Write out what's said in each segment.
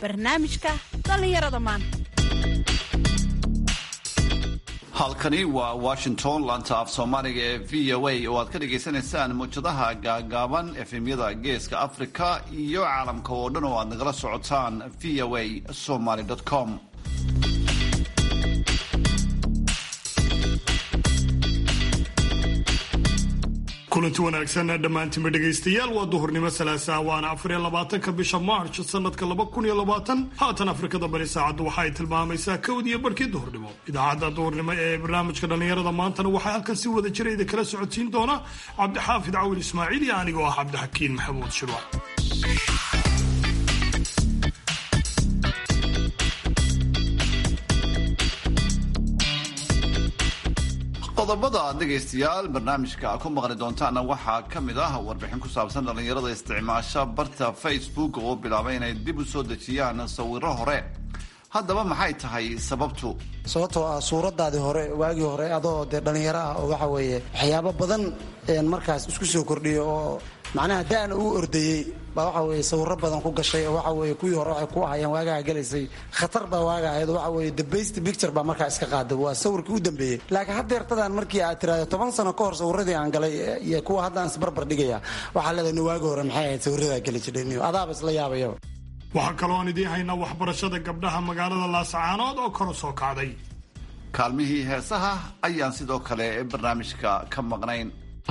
barnaamijka dhallinyarada maanta halkani waa washington laanta af soomaaliga ee v o a oo aad ka dhagaysanaysaan muwjadaha gaagaaban efemyada geeska africa iyo caalamka oo dhan oo aad nagala socotaan v o a somaly com kulanti wanaagsan dhammaantiinba dhegaystayaal waa duhurnimo salaasaa waana afar iyo labaatanka bisha march sanadka laba kun iyo labaatan haatan afrikada bari saacaddu waxa ay tilmaamaysaa kowd iyo barhkii duhurnimo idaacadda duhurnimo ee barnaamijka dhallinyarada maantana waxaa halkan si wada jirayda kala socodsiin doona cabdixaafid cawil ismaaciil iyo anigoo ah cabdixakiin maxamuud shirwac qodobada aad dhegaystayaal barnaamijka ku maqli doontaana waxaa ka mid ah warbixin ku saabsan dhallinyarada isticmaasha barta facebook oo bilaabay inay dib u soo dejiyaan sawiro hore haddaba maxay tahay sababtu sababtoo ah suuradaadii hore waagii hore adoo dee dhallinyaro ah oo waxa weeye waxyaabo badan markaas isku soo kordhiyo oo macnaha da'na uu ordayey baa waxa weye sawiro badan ku gashay oo waxa weye kuwii hore waxay ku ahayeen waagaha gelaysay khatar baa waaga ahayd oo waxa weye the best picture baa markaa iska qaaday waa sawirkii u dambeeyey laakiin haddeertadan markii aad tiraahdo toban sano ka hor sawiradii aan galay iyo kuwa haddaan isbarbar dhigaya waxaa leedahay waagi hore maxay ahayd sawiradaa geli jirhay adaaba isla yaabayaba waxaa kaloo aan idiin haynaa waxbarashada gabdhaha magaalada laasacaanood oo kor u soo kacday kaalmihii heesaha ayaan sidoo kale barnaamijka ka maqnayn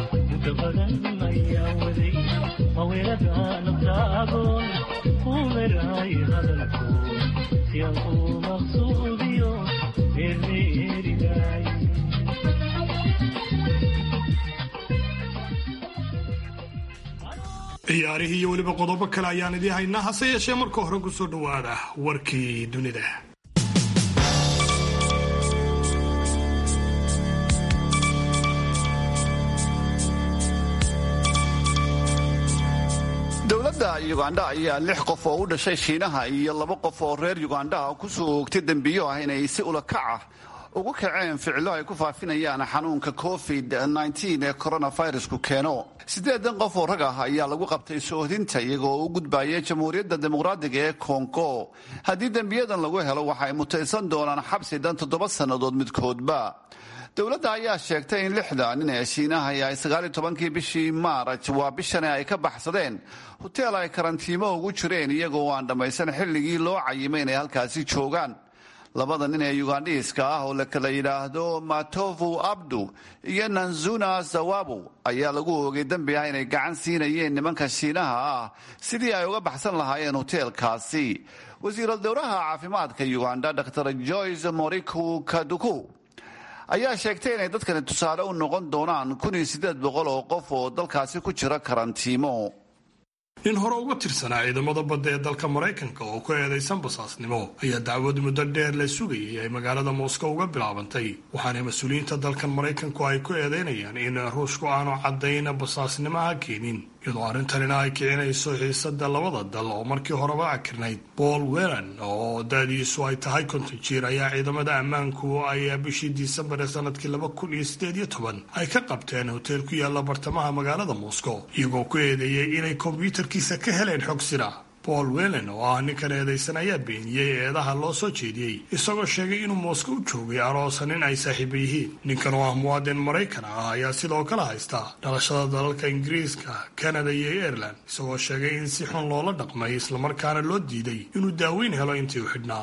ciyaarihii iyo weliba qodobo kale ayaan idiin haynaa hase yeeshee marka hore ku soo dhowaada warkii dunida dowladda ugandha ayaa lix qof oo u dhashay shiinaha iyo laba qof oo reer ugandha ku soo oogtay dembiyo ah inay si ulakac ah ugu kaceen ficilo ay ku faafinayaan xanuunka covid ee coronavirusku keeno siddeedan qof oo rag ah ayaa lagu qabtay soohdinta iyagoo u gudbayay jamhuuriyadda dimuqraadiga ee kongo haddii dembiyadan lagu helo waxa ay mutaysan doonaan xabsi dan toddoba sannadood midkoodba dowladda ayaa sheegtay in lixda nin ee shiinaha ay sagaaliyo tobankii bishii maaraj waa bishani ay ka baxsadeen hoteel ay karantiimo ugu jireen iyagoo aan dhammaysan xilligii loo cayimay inay halkaasi joogaan labada nin ee yugandhiiska ah oo la kala yidhaahdo matovu abdu iyo nanzuna zawabu ayaa lagu oogay dembi ah inay gacan siinayeen nimanka shiinaha ah sidii ay uga baxsan lahaayeen hoteelkaasi wasiiral dowraha caafimaadka uganda dr joyce moriku kaduku ayaa sheegtay inay dadkani tusaale u noqon doonaan kun iyo siddeed boqol oo qof oo dalkaasi ku jira karantiimo nin hore uga tirsanaa ciidamada badda ee dalka maraykanka oo ku eedaysan basaasnimo ayaa dacwad muddo dheer la sugayay ay magaalada moscow uga bilaabantay waxaana mas-uuliyiinta dalkan maraykanku ay ku eedeynayaan in ruushku aanu caddayn basaasnimaha keenin iyadoo arrintanina ay kicinayso xiisada labada dal oo markii horeba akirnayd paul welan oo da-diisu ay tahay konton jiir ayaa ciidamada ammaanku ay bishii disembar ee sanadkii laba kun iyo sideed iyo toban ay ka qabteen hoteel ku yaala bartamaha magaalada moscow iyagoo ku eedeeyey inay kombyuutarkiisa ka heleen xog sira paul welen oo ah ninkan eedaysan ayaa beeniyey eedaha loo soo jeediyey isagoo sheegay inuu moosko u joogay aroosa nin ay saaxiiba yihiin ninkan oo ah muwaadin maraykan ah ayaa sidoo kale haysta dhalashada dalalka ingiriiska kanada iyo ireland isagoo sheegay in si xun loola dhaqmay islamarkaana loo diiday inuu daaweyn helo intii u xidhnaa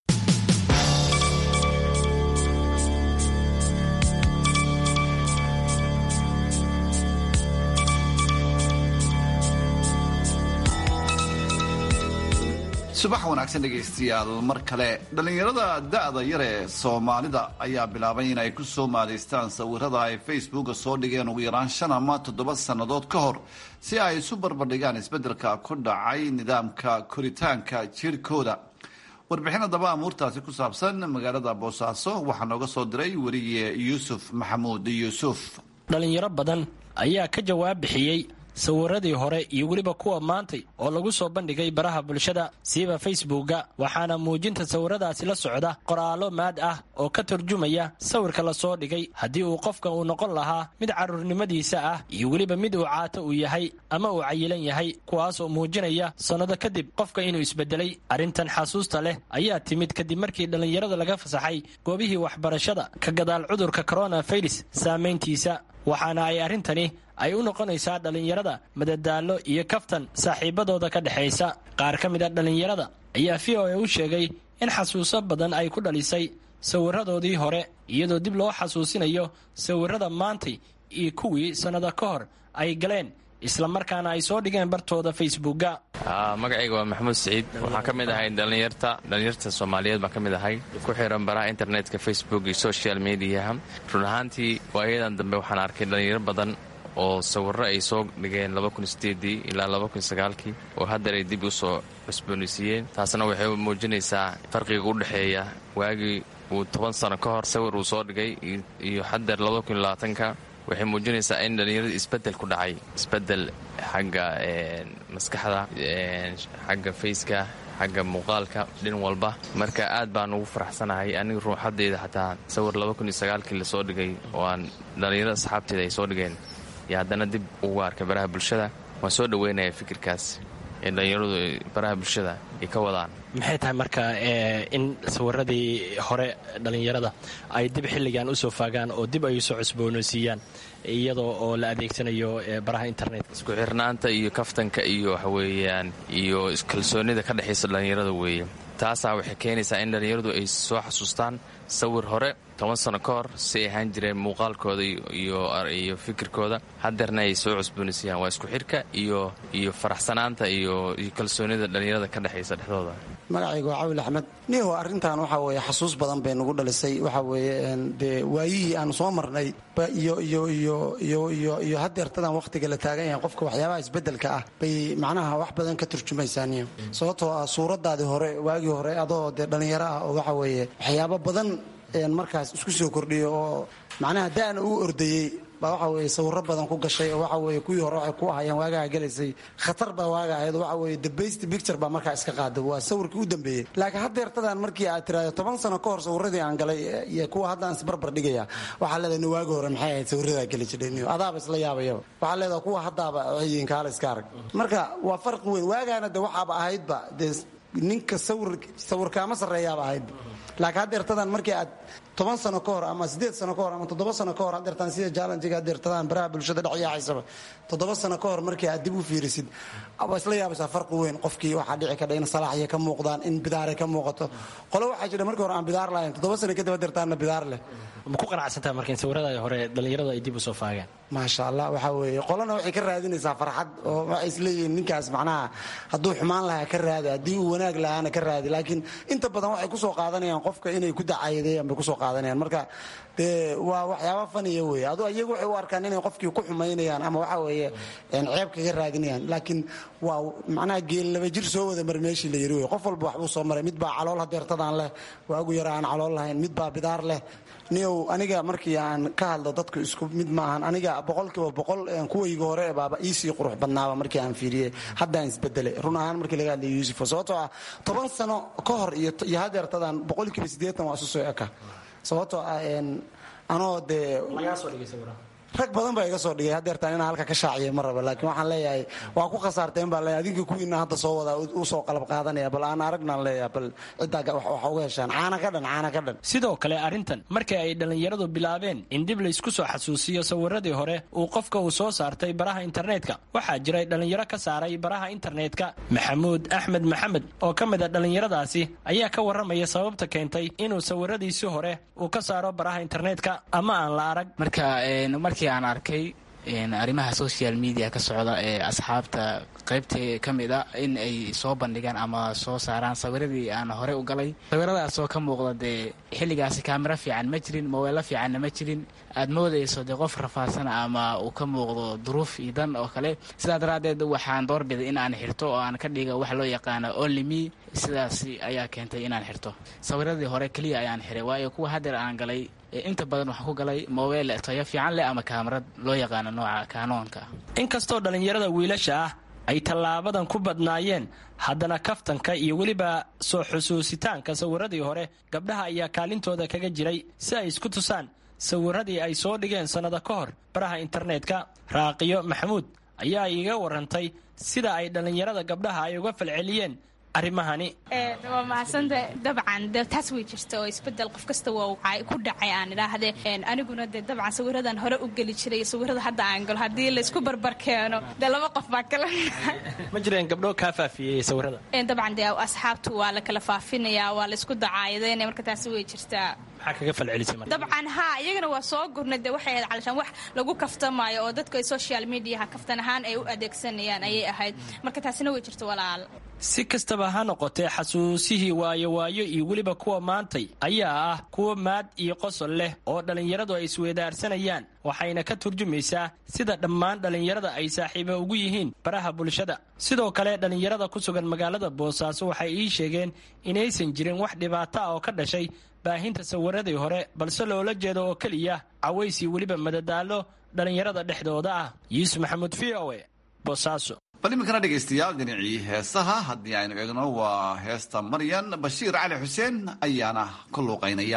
subax wanaagsan dhegaystayaal mar kale dhallinyarada da'da yar ee soomaalida ayaa bilaabay in ay ku soo maadaystaan sawirada ay facebooka soo dhigeen ugu yaraan shan ama toddoba sannadood ka hor si ay isu barbardhigaan isbeddelka ku dhacay nidaamka koritaanka jirhkooda warbixin haddaba amuurtaasi ku saabsan magaalada boosaaso waxaa nooga soo diray weriye yuusuf maxamuud yuusuf dhallinyaro badan ayaa ka jawaab bixiyey sawiradii hore iyo weliba kuwa maantay oo lagu soo bandhigay baraha bulshada siiba facebooka waxaana muujinta sawiradaasi la socda qoraallo maad ah oo ka turjumaya sawirka lasoo dhigay haddii uu qofka uu noqon lahaa mid carruurnimadiisa ah iyo weliba mid uu caato uu yahay ama uu cayilan yahay kuwaasoo muujinaya sannado kadib qofka inuu isbedelay arrintan xasuusta leh ayaa timid kadib markii dhallinyarada laga fasaxay goobihii waxbarashada ka gadaal cudurka coronavirus saamayntiisa waxaana ay arrintani ay u noqonaysaa dhallinyarada madadaalo iyo kaftan saaxiibadooda ka dhexaysa qaar ka mid a dhallinyarada ayaa v o a u sheegay in xasuuso badan ay ku dhalisay sawiradoodii hore iyadoo dib loo xasuusinayo sawirada maantay iyo kuwii sannado ka hor ay galeen islamarkaana ay soo dhigeen bartooda facebooka magacayga waa maxamuud siciid waxaan ka mid ahay dhallinyarta dhallinyarta soomaaliyeed baan ka mid ahay ku xiran baraha internetka facebook iyo social mediaha run ahaantii waayadan dambe waxaan arkay dhallinyaro badan oo sawirro ay soo dhigeen ilaa kii oo haddar ay dib u soo cusboonaysiiyeen taasna waxay muujinaysaa farqiga u dhexeeya waagii uu toban sano ka hor sawir uu soo dhigay iyo hadeer ka waxay muujinaysaa in dhallinyarada isbedel ku dhacay isbedel xagga maskaxda xagga fayska xagga muuqaalka dhin walba marka aad baan ugu faraxsanahay aniga ruuxadeyda xataa sawir kii lasoo dhigay oo aan dhallinyarada asxaabteeda ay soo dhigeen iyo haddana dib ugu arkay baraha bulshada waan soo dhaweynaya fikirkaas ee dhallinyaradu baraha bulshada ay ka wadaan maxay tahay marka in sawiradii hore dhallinyarada ay dib xilligan usoo faagaan oo dib ay usoo cusboonaysiiyaan iyadoo oo la adeegsanayo baraha internet isku xirnaanta iyo kaftanka iyo waxaweeyaan iyo kalsoonida ka dhexaysa dhallinyarada weeye taasaa waxay keenaysaa in dhallinyaradu ay soo xasuustaan sawir hore toban sano ka hor si ay ahaan jireen muuqaalkooda iyo fikirkooda hadeerna ay soo cusboonaysiiyaan waa isku xirka iyo iyo faraxsanaanta iyo kalsoonida dhallinyarada ka dhexaysa dhexdooda magacayga waa cawil axmed niho arrintan waxaa weeye xasuus badan bay nagu dhalisay waxaa weeye dee waayihii aan soo marnay iyo iyo iyo iyo iyo iyo hadeertadan wakhtiga la taagan yahay qofka waxyaabaha isbedelka ah bay macnaha wax badan ka turjumaysaa niyo sababtoo ah suuradaadii hore waagii hore adoo dee dhallinyaro ah oo waxa weeye waxyaabo badan markaas isku soo kordhiyo oo macnaha da'na uu ordayey baa waxa weye sawiro badan ku gashay oo waxa weye kuwii hore waxay ku ahayeen waagaa gelaysay khatar baa waaga ahayd waxa weye the best picture baa markaa iska qaada waa sawirkii u dambeeyey laakiin haddeertadan markii aad tiraahdo toban sano ka hor sawiradii aan galay iyo kuwa haddaan isbarbar dhigaya waxaa leedahay waagi hore maxay ahayd sawiradaa geli jiray adaaba isla yaabayaba waxaa leedahay kuwa haddaaba waxyiin kaala iska arag marka waa farqi weyn waagaana de waxaaba ahaydba dee ninka sawir sawirkaama sarreeyaaba ahaydba laakiin haddeertadan markii aad toban sano ka hor ama sideed sano ka hor ama toddoba sano ka hor haddeertaan sida jaalanjiga haddeertadaan baraha bulshada dhexyaacaysaba toddoba sano ka hor markii aad dib u fiirisid waa isla yaabaysaa farqi weyn qofkii waxaa dhici kadha in salaaxya ka muuqdaan in bidaaray ka muuqato qolo waxaa jira markii hore aan bidaar lahayn toddoba sano kadib haddeertaanna bidaar leh ma ku qanacsantaa marka in sawirada hore dhallinyaradu ay dib u soo faagaan maasha allah waxaa weeye qolana waxay ka raadinaysaa farxad oo waxay isleeyihiin ninkaas macnaha hadduu xumaan lahaa ka raadi haddii uu wanaag lahaana ka raadi laakiin inta badan waxay kusoo qaadanayaan qofka inay ku dacaydeen bay kusoo qaadanayaan marka dee waa waxyaaba faniya weeye adu iyagu waxay u arkaan inay qofkii ku xumaynayaan ama waxa weeye ceeb kaga raadinayaan laakiin waa macnaha geel laba jir soo wada mar meeshii la yiri wey qof walba waxbuu soo maray mid baa calool hadeertadaan leh waagu yara aan calool lahayn mid baa bidaar leh niyow aniga markii aan ka hadlo dadku isku mid maahan aniga boqolkiiba boqol kuwayga hore baaba iisii qurux badnaaba markii aan fiiriyey haddaan isbedelay run ahaan markii laga hadlay yuusufo sababtoo ah toban sano ka hor iyo hadeertadan boqolkiiba siddeetan waa isu soo eka sababtoo ah anoo dee rag badan baa iga soo dhigay hadeertaan inaan halka ka shaaciya ma raba laakiin waxaan leeyahay waa ku khasaarteen baa leeyahay adinka kuwiina hadda soo wadaa u soo qalab qaadanaya bal aan aragnaan leeyahay bal ciddaa wax uga heshaan caana ka dhan caana ka dhan sidoo kale arrintan markii ay dhallinyaradu bilaabeen in dib laysku soo xasuusiyo sawiradii hore uu qofka uu soo saartay baraha internetka waxaa jiray dhallinyaro ka saaray baraha internetka maxamuud axmed maxamed oo ka mid a dhallinyaradaasi ayaa ka warramaya sababta keentay inuu sawiradiisii hore uu ka saaro baraha internetka ama aan la arag markii aan arkay arrimaha social media ka socda ee asxaabta qaybta ka mid a in ay soo bandhigaan ama soo saaraan sawiradii aan hore u galay sawiradaasoo ka muuqda dee xilligaasi kaamiro fiican ma jirin mobeello fiicanna ma jirin aad moodayso dee qof rafaadsan ama uu ka muuqdo duruuf iyo dan oo kale sidaa daraaddeed waxaan doorbiday in aan xirto oo aan ka dhiga wax loo yaqaano onlyme sidaas ayaa keentay inaan xirto sawiradii hore keliya ayaan xiray waayo kuwa haddeer aan galay inta badan waxaan ku galay mobile tayo fiican leh ama kaamarad loo yaqaano nooca kaanoonka inkastoo dhallinyarada wiilasha ah ay tallaabadan ku badnaayeen haddana kaftanka iyo weliba soo xusuusitaanka sawiradii hore gabdhaha ayaa kaalintooda kaga jiray si ay isku tusaan sawiradii ay soo dhigeen sannado ka hor baraha internetka raaqiyo maxamuud ayaa iiga warantay sida ay dhallinyarada gabdhaha ay uga falceliyeen arrimahani waa mahadsanta dabcan de taas way jirta oo isbedel qof kasta waa ku dhacay aan idhaahde aniguna dee dabcan sawiradan hore u geli jiray sawirada hadda aan galo haddii laysku barbar keeno dee laba qof baa kala ma jireen gabdho kaa faafiyey sawirada dabcan dee asxaabtu waa la kala faafinayaa waa laysku dacaayadaynaya marka taasi way jirtaa maxaa kaga falcelisay marka dabcan haa iyagana waa soo gurnay dee waxay ahayd calashaan wax lagu kaftamaayo oo dadku ay social mediaha kaftan ahaan ay u adeegsanayaan ayay ahayd marka taasina way jirta walaal si kastaba ha noqotee xasuusihii waayo waayo iyo weliba kuwa maantay ayaa ah kuwa maad iyo qosol leh oo dhallinyaradu ay isweedaarsanayaan waxayna ka turjumaysaa sida dhammaan dhallinyarada ay saaxiibo ugu yihiin baraha bulshada sidoo kale dhallinyarada ku sugan magaalada boosaaso waxay ii sheegeen inaysan jirin wax dhibaato ah oo ka dhashay baahinta sawiradii hore balse loola jeedo oo keliya cawaysii weliba madadaalo dhallinyarada dhexdooda ah yuusuf maxamuud v o e boosaaso bal iminkana dhegaystayaal dhinacii heesaha haddii aynu eegno waa heesta maryan bashiir cali xuseen ayaana ku luuqaynaya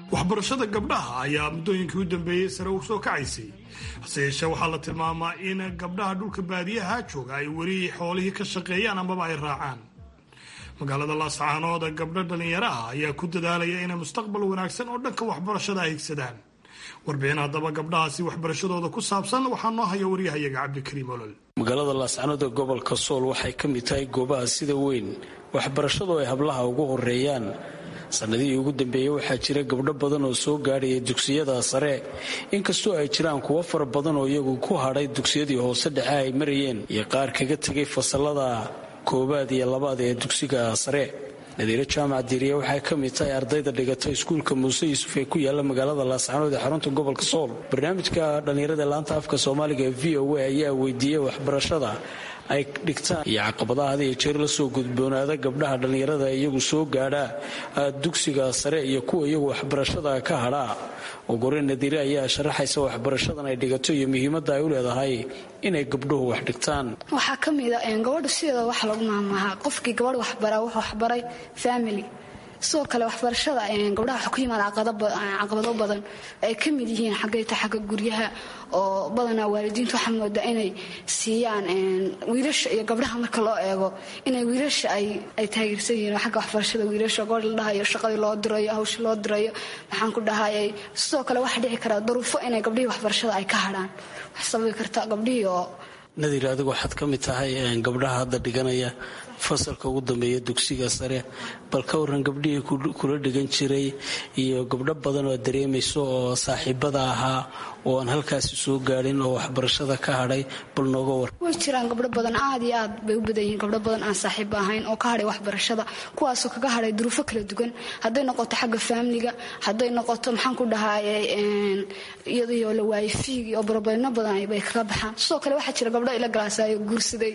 waxbarashada gabdhaha ayaa muddooyinkii u dambeeyey sare u soo kacaysay hase yeeshee waxaa la tilmaamaa in gabdhaha dhulka baadiyaha jooga ay weli xoolihii ka shaqeeyaan amaba ay raacaan magaalada laascaanood gabdho dhallinyaraha ayaa ku dadaalaya inay mustaqbal wanaagsan oo dhanka waxbarashada ay higsadaan warbixin haddaba gabdhahaasi waxbarashadooda ku saabsan waxaa noo haya waryahayaga cabdikariim olol magaalada laascaanood ee gobolka sool waxay ka mid tahay goobaha sida weyn waxbarashadu ay hablaha ugu horeeyaan sannadihii ugu dambeeyey waxaa jira gabdho badan oo soo gaadhaya dugsiyada sare inkastoo ay jiraan kuwo fara badan oo iyagu ku hadhay dugsiyadii hoose dhexe ay marayeen iyo qaar kaga tegay fasalada koowaad iyo labaad ee dugsiga sare nadiiro jaamac diiriye waxay ka mid tahay ardayda dhigata iskuulka muuse yuusuf ee ku yaala magaalada laascaanood ee xarunta gobolka sool barnaamijka dhallinyarada laanta afka soomaaliga ee v o a ayaa weydiiyey waxbarashada ay dhigtaan iyo caqabadaha had iyo jeer la soo gudboonaada gabdhaha dhallinyarada iyagu soo gaadhaa dugsiga sare iyo kuwa iyagu waxbarashada ka hadhaa ogore nadiire ayaa sharaxaysa waxbarashadan ay dhigato iyo muhiimadda ay u leedahay inay gabdhuhu wax dhigtaan waxaa ka mida gabadha sideeda wax lagu maamaahaa qofkii gabadh waxbara wuxuu waxbaray family sidoo kale waxbarashada gabdhaha waxaa ku yimaada caqabado badan ay ka mid yihiin xaggayta xagga guryaha oo badanaa waalidiintu waxaa moodaa inay siiyaan wiilasha iyo gabdhaha marka loo eego inay wiilasha ay taageersan yihiin xagga waxbarashada wiilasha gobor la dhahayo shaqadii loo dirayo hawsha loo dirayo maxaan ku dhahayay sidoo kale waxaa dhici karaa daruufo inay gabdhihii waxbarashada ay ka hadhaan wax sababi karta gabdhihii oo nadiir adigu waxaad ka mid tahay gabdhaha hadda dhiganaya fasalka ugu dambeeya dugsiga sare bal ka waran gabdhihii kula dhigan jiray iyo gabdho badan oo dareemayso oo saaxiibada ahaa oo aan halkaasi soo gaadhin oo waxbarashada ka hadhay bal nooga war way jiraan gabdho badan aad iyo aad bay u badan yihiin gabdho badan aan saaxiib ahayn oo ka hadhay waxbarashada kuwaasoo kaga hadhay duruufo kala duwan hadday noqoto xagga faamiliga hadday noqoto maxaan ku dhahaye iyadoo la waayay fiigi oo barobeyno badan bay kaga baxaan sidoo kale waxaa jira gabdho ila galaasayo guursaday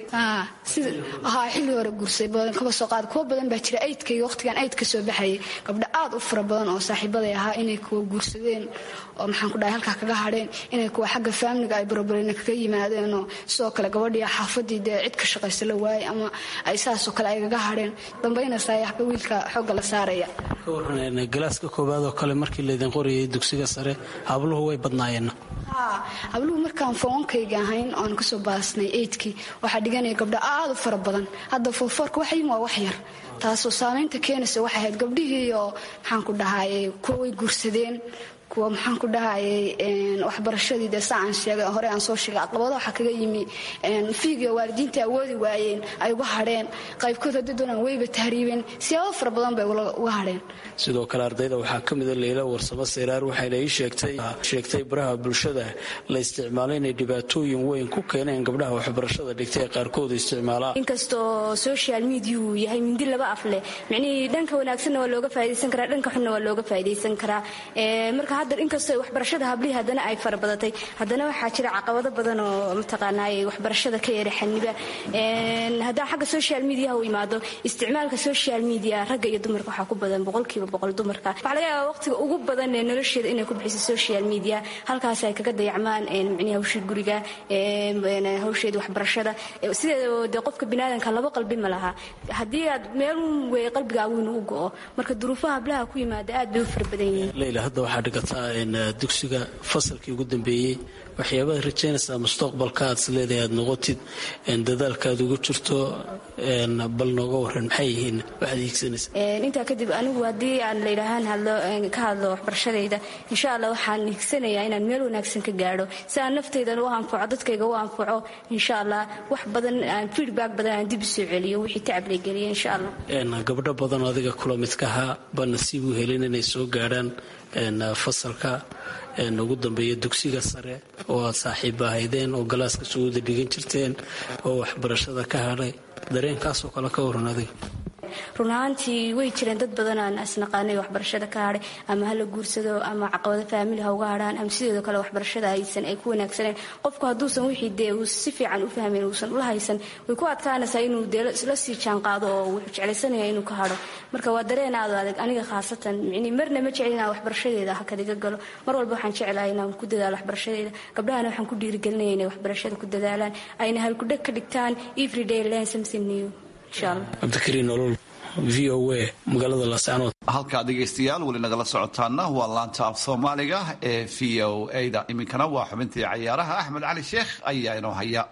ahaa xilli hore guursaday badan kaba soo qaad kuwa badan baa jira aydka iyo waqtigan aydka soo baxayay gabdho aad u fara badan oo saaxiibaday ahaa inay kuwa guursadeen oo maxaan ku dhahay halkaa kaga hadheen inay kuwa xagga faamiliga ay barobareyna kaga yimaadeenoo sidoo kale gabadhii xaafadii dee cid ka shaqaysa la waayay ama ay saasoo kale ay kaga hadheen dambaynaysaa xagga wiilka xoogga la saaraya ka waran galaaska koowaad oo kale markii laydin qorayay dugsiga sare habluhu way badnaayeen habluhu markaan foonkayga ahayn oan kasoo baasnay eydkii waxaa dhiganaya gabdho aad u fara badan hadda foofoorka waxayim waa wax yar taasoo saamaynta keenaysa waxay ahayd gabdhihii oo maxaan ku dhahaye kuwa way guursadeen kuwa maxaan ku dhahayay waxbarashadii dee saa aan sheegay hore aan soo sheegay caqabado waxaa kaga yimi fiigiyo waalidiinta awoodi waayeen ay uga hadheen qaybkood haddii doonaan weyba tahriibeen siyaabo fara badan bay uga hadheen sidoo kale ardayda waxaa ka mida leyla warsamo seyraar waxayna ii sheegtay baraha bulshada la isticmaalo inay dhibaatooyin weyn ku keeneen gabdhaha waxbarashada dhigtay ee qaarkoodu isticmaalaan inkastoo social mediau yahay mindi laba af leh micnihii dhanka wanaagsanna waa looga faa'idaysan karaa dhanka xunna waa looga faa'idaysan karaa marka hadda inkastoo waxbarashada hablihii haddana ay farabadatay haddana waxaa jira caqabado badan oo mataqaanaaye waxbarashada ka yara xaniba haddaan xagga social mediaha u imaado isticmaalka social media ragga iyo dumarka waxaa ku badan boqolkiiba boqol dumarka waxaa laga yaabaa waqtiga ugu badan ee nolosheeda inay ku bixiso social media halkaas ay kaga dayacmaan micnihi hawshii guriga hawsheeda waxbarashada sideeda dee qofka biniaadanka laba qalbi ma laha haddii aad meel wey qalbigaagu inuu u go'o marka duruufaha hablaha ku yimaada aad bay u fara badan yihiin leyla hadda waxaa dhigataa dugsiga fasalkii ugu dambeeyey waxyaabaad rajaynaysaa mustaqbalka aad isleedahay aad noqotid dadaalkaad ugu jirto bal nooga waran maxay yihiin waxaad hiigsanaysaa intaa kadib anigu haddii aan layidhaahaan hadlo ka hadlo waxbarashadayda insha allah waxaan higsanayaa inaan meel wanaagsan ka gaadho si aan naftaydan u anfaco dadkayga u anfaco insha allah wax badan aan feedback badan aan dib usoo celiyo wixii tacab lay geliya insha allah gabdho badan oo adiga kula midkaha ba nasiib u helin inay soo gaadhaan fasalka ugu dambeeya dugsiga sare oo aad saaxiiba ahaydeen oo galaaska suguuda dhigan jirteen oo waxbarashada ka hadhay dareenkaasoo kale ka waran adiga run ahaantii way jireen dad badan aan isnaqaanay waxbarashada ka hadhay ama hala guursado ama caqabado faamili ha uga hadhaan ama sideedoo kale waxbarashada haysan ay ku wanaagsaneen qofku hadduusan wixii dee uu si fiican u fahmayn uusan ula haysan way ku adkaanaysaa inuu dee la sii jaanqaado oo wuxuu jeclaysanaya inuu ka hadho marka waa dareen aad adag aniga khaasatan micni marna ma jecel inaan waxbarashadeeda hakadiga galo mar walba waxaan jeclahay inaan ku dadaalo waxbarashadeeda gabdhahana waxaan ku dhiirigelinaya inay waxbarashada ku dadaalaan ayna halkudheg ka dhigtaan everyday learn something new insha allah cabdikariin nolol v o a magaalada laascaanood halkaa dhegaystayaal weli nagala socotaana waa laanta af soomaaliga ee v o a-da iminkana waa xubintii cayaaraha axmed cali sheekh ayaa inoo haya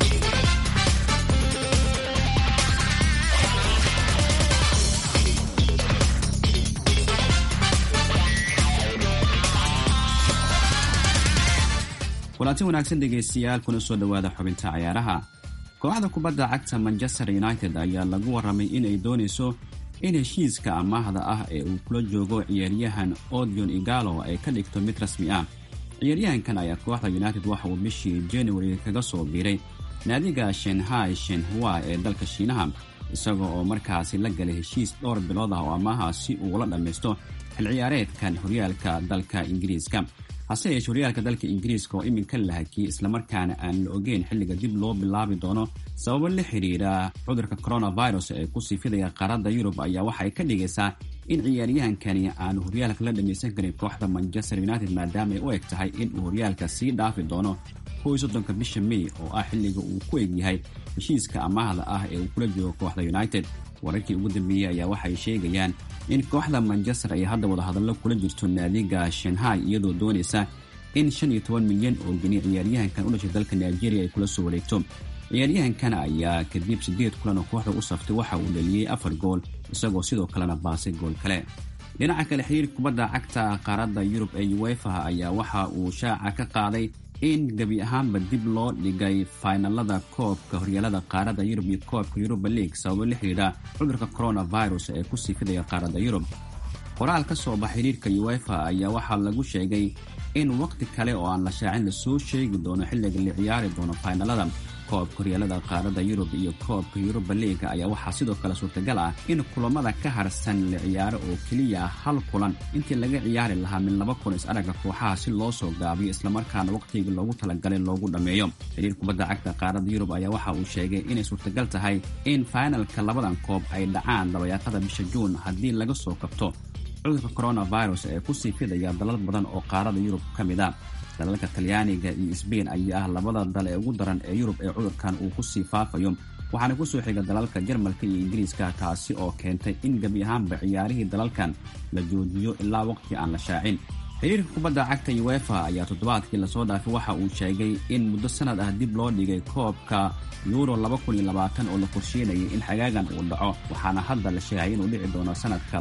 kulanti wanaagsan dhegaystayaal kuna soo dhowaada xubinta cayaaraha kooxda kubadda cagta manchester united ayaa lagu waramay inay doonayso in heshiiska amaahda ah ee uu kula joogo ciyaaryahan odion igalo ay ka dhigto mid rasmi ah ciyaaryahankan ayaa kooxda united waxa uu bishii january kaga soo biiray naadiga shenhai shenhua ee dalka shiinaha isaga oo markaasi la galay heshiis dhowr bilood ah oo amaaha si uu ula dhammaysto xil ciyaareedkan horyaalka dalka ingiriiska hase yeeshee horyaalka dalka ingiriiska oo iminka la hakiyey islamarkaana aan la ogeyn xilliga dib loo bilaabi doono sababo la xidhiira cudurka coronavirus ee ku siifidaya qaaradda yurub ayaa waxay ka dhigaysaa in ciyaaryahankani aanu horyaalka la dhammaysan karin kooxda manchester united maadaama ay u eg tahay inuu horyaalka sii dhaafi doono kow soddonka bisha may oo ah xilliga uu ku egyahay heshiiska amaahda ah ee uu kula joogo kooxda united wararkii ugu dambeeyey ayaa waxay sheegayaan in kooxda manchester ay hadda wadahadallo kula jirto naadiga shanhai iyadoo doonaysa in shan iyo toban milyan oo geni ciyaaryahankan u dhashay dalka nigeria ay kula soo wareegto ciyaaryahankan ayaa kadib siddeed kulan oo kooxda u saftay waxa uu dhaliyey afar gool isagoo sidoo kalena baasay gool kale dhinaca kale xiriir kubadda cagta qaaradda yurub ee uefa ayaa waxa uu shaaca ka qaaday in gebi ahaanba dib loo dhigay faynalada koobka horyaalada qaaradda yurub iyo koobka yuruba league sababo la xidhiidha cudurka coronavirus ee ku sii fidaya qaaradda yurub qoraal ka soo bax xiriirka uefa ayaa waxaa lagu sheegay in waqti kale oo aan la shaacin lasoo sheegi doono xilliga la ciyaari doono faynalada koobka horyaalada qaaradda yurub iyo koobka yuruba leaga ayaa waxaa sidoo kale suurtagal ah in kulamada ka harsan la ciyaaro oo keliya hal kulan intii laga ciyaari lahaa min laba kun is-aragga kooxaha si loo soo gaabiyo islamarkaana waqtigii loogu talagalay loogu dhammeeyo xiriir kubadda cagta qaaradda yurub ayaa waxa uu sheegay inay suurtagal tahay in fainalka labadan koob ay dhacaan dabayaaqada bisha juun haddii laga soo kabto cudurka coronavirus ee ku sii fidaya dalal badan oo qaaradda yurub ka mid a dalalka talyaaniga iyo sbain ayaa ah labada dal ee ugu daran ee yurub ee cudurkan uu ku sii faafayo waxaana ku soo xiga dalalka jarmalka iyo ingiriiska taasi oo keentay in gebi ahaanba ciyaarihii dalalkan la joojiyo ilaa waqti aan la shaacin xiriirka kubadda cagta uefa ayaa toddobaadkii lasoo dhaafay waxa uu sheegay in muddo sanad ah dib loo dhigay koobka yuuro oo la qorsheynayay in xagaagan uu dhaco waxaana hadda la sheegay inuu dhici doono sanadka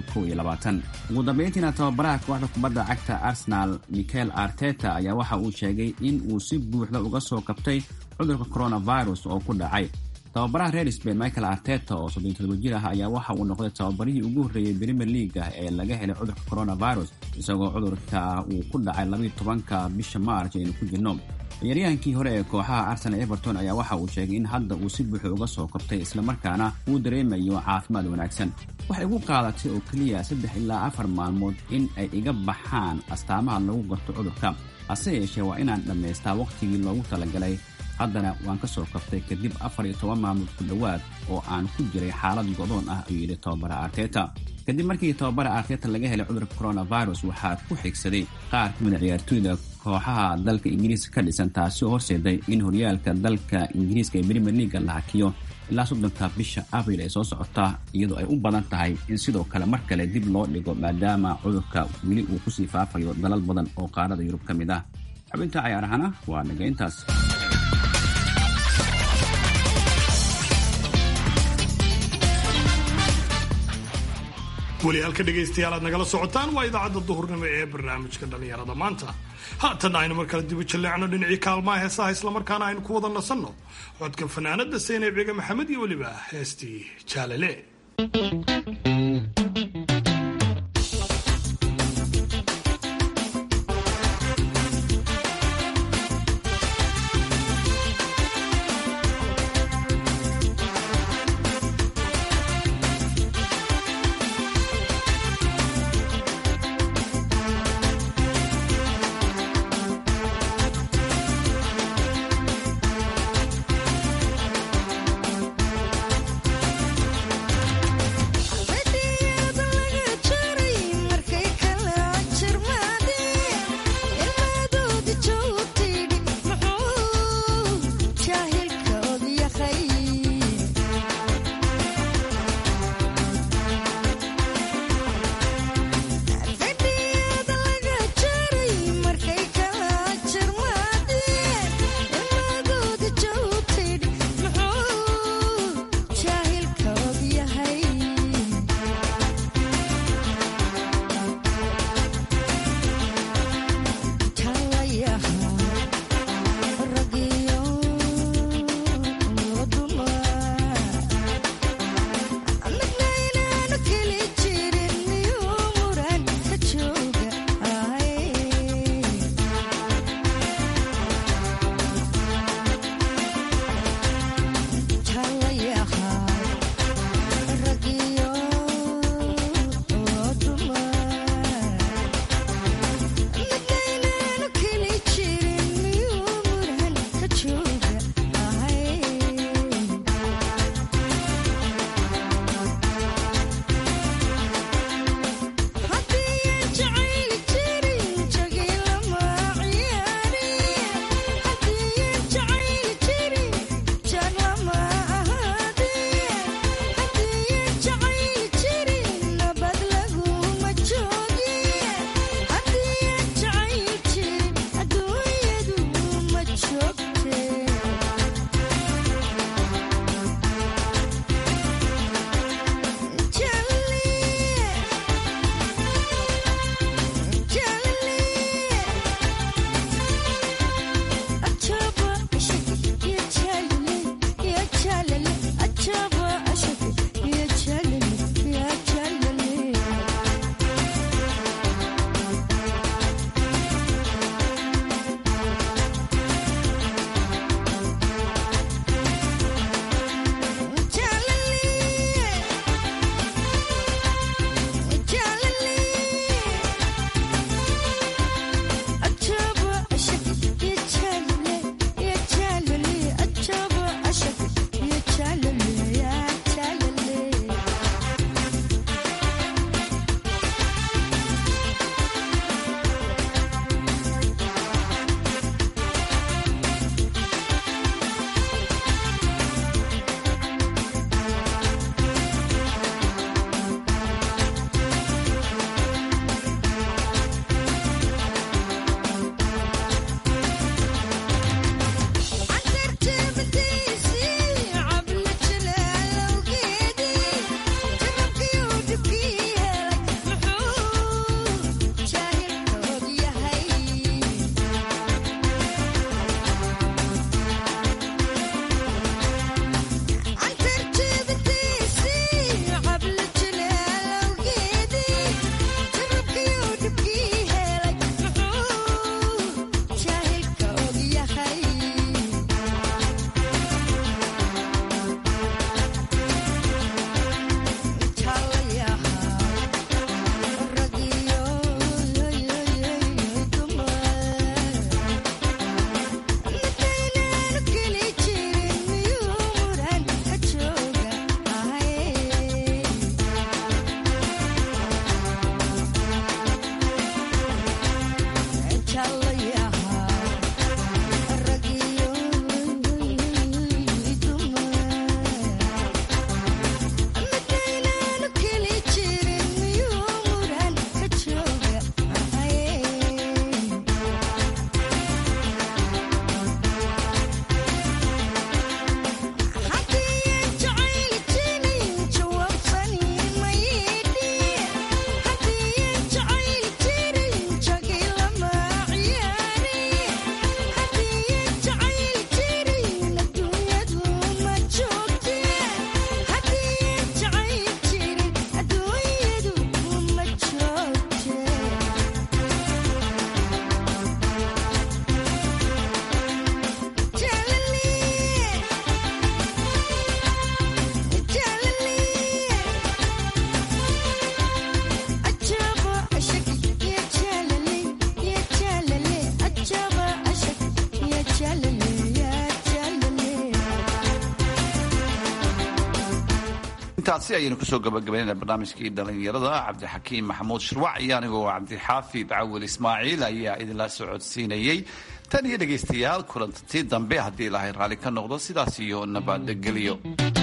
ugu dambeyntiina tababaraha kooxda kubadda cagta arsenal michael arteta ayaa waxa uu sheegay in uu si buuxda uga soo kabtay cudurka coronavirus oo ku dhacay tababaraha reer sbain michael arteta oo soddon todoba jir ah ayaa waxa uu noqday tababarihii ugu horreeyey premier leaga ee laga helay cudurka coronavirus isagoo cudurka uu ku dhacay labayo tobanka bisha maarch aynu ku jirno ciyaaryahankii hore ee kooxaha arsenal everton ayaa waxa uu sheegay in hadda uu si buuxa uga soo kabtay islamarkaana uu dareemayo caafimaad wanaagsan waxay ugu qaadatay oo keliya saddex ilaa afar maalmood in ay iga baxaan astaamaha lagu garto cudurka hase yeeshee waa inaan dhammaystaa wakhtigii loogu talagalay haddana waan ka soo kabtay kadib afar iyo toban maalmood ku dhowaad oo aan ku jiray xaalad godoon ah ayuu yidhi tababara arteta kadib markii tababara arteta laga helay cudurka coronavirus waxaa ku xigsaday qaar ka mid a ciyaartooyda kooxaha dalka ingiriiska ka dhisan taasi oo horseeday in horyaalka dalka ingiriiska ee premier leaga la hakiyo ilaa soddonka bisha abril ee soo socota iyadoo ay u badan tahay in sidoo kale mar kale dib loo dhigo maadaama cudurka weli uu kusii faafayo dalal badan oo qaarada yurub ka mid ah xubinta cayaarahana waa naga intaas weli halka dhegaystayaal aad nagala socotaan waa idaacadda duhurnimo ee barnaamijka dhallinyarada maanta haatan aynu mar kale dibu jalleecno dhinacii kaalmaha heesaha islamarkaana aynu ku wada nasanno codka fanaanada seyneeb ciga maxamed iyo weliba heestii jaalale Baby, intaasi ayaynu kusoo gabagabaynayna barnaamijkii dhalinyarada cabdixakiim maxamuud shirwac iyo anigoo cabdixaafid cawil ismaaciil ayaa idinla socodsiinayey tan iyo dhegaystayaal kulantii dambe haddii ilaahay raalli ka noqdo sidaas iyo nabadgelyo